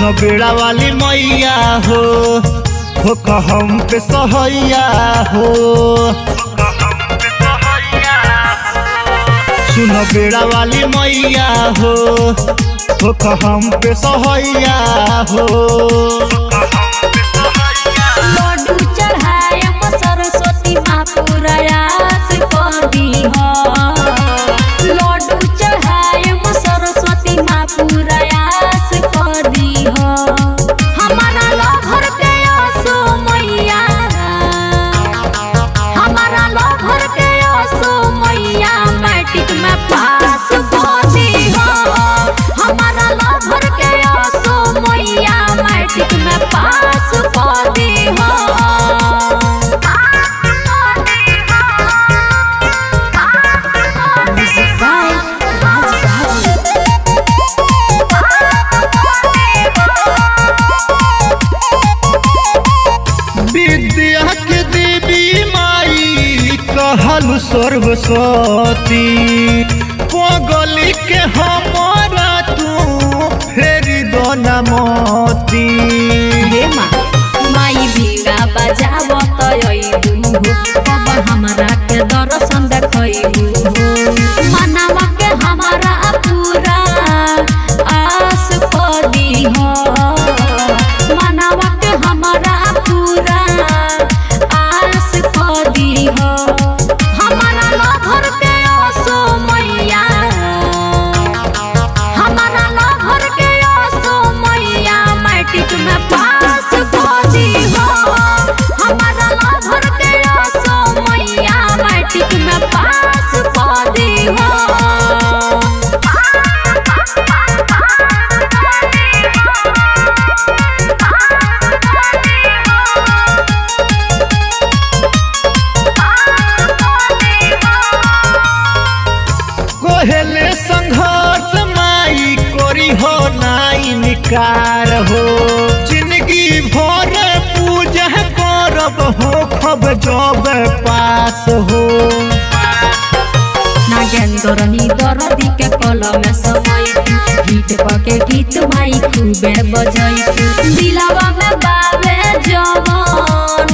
सुनो बेड़ा वाली मैया हो हो कहम पे सहैया हो सुनो बेड़ा वाली मैया हो हो कहम पे सहैया हो लड्डू चढ़ायम सरस्वती माँ प्रयास करी हो लड्डू चढ़ायम सरस्वती माँ प्रयास करी हो हमारा लहर के आसो मैया हमारा लहर के आसो मैया मैट्रिक में पास करी हो हमारा लहर के आसो मैया मैट्रिक में पास करी हो Music by Raj Babu. विद्या के देवी माई कहलु सर्वस्वती पगली के हमारा तू फेरी दो नमती हे माँ माई बीड़ा बजाव तयबू कब हमरा के दर्शन देखबू मनावा के हमारा पूरा आस पदी हो मनावा के हमारा पूरा आस पदी हो हमारा लभर के आसो मैया हमारा लहर के आसो मैया मैट्रिक में पास करी हो हमारा लहर के आसो मैया मैट्रिक में पास करी हो कोहेले संघर्ष माई कोरी हो नाई निकार हो जिंदगी भर पूजा करब हो खब जब पास हो नागेंद्र निदर दिके कलम समय गीत पके गीत माई खूबे बजई दिलावा में बावे जवान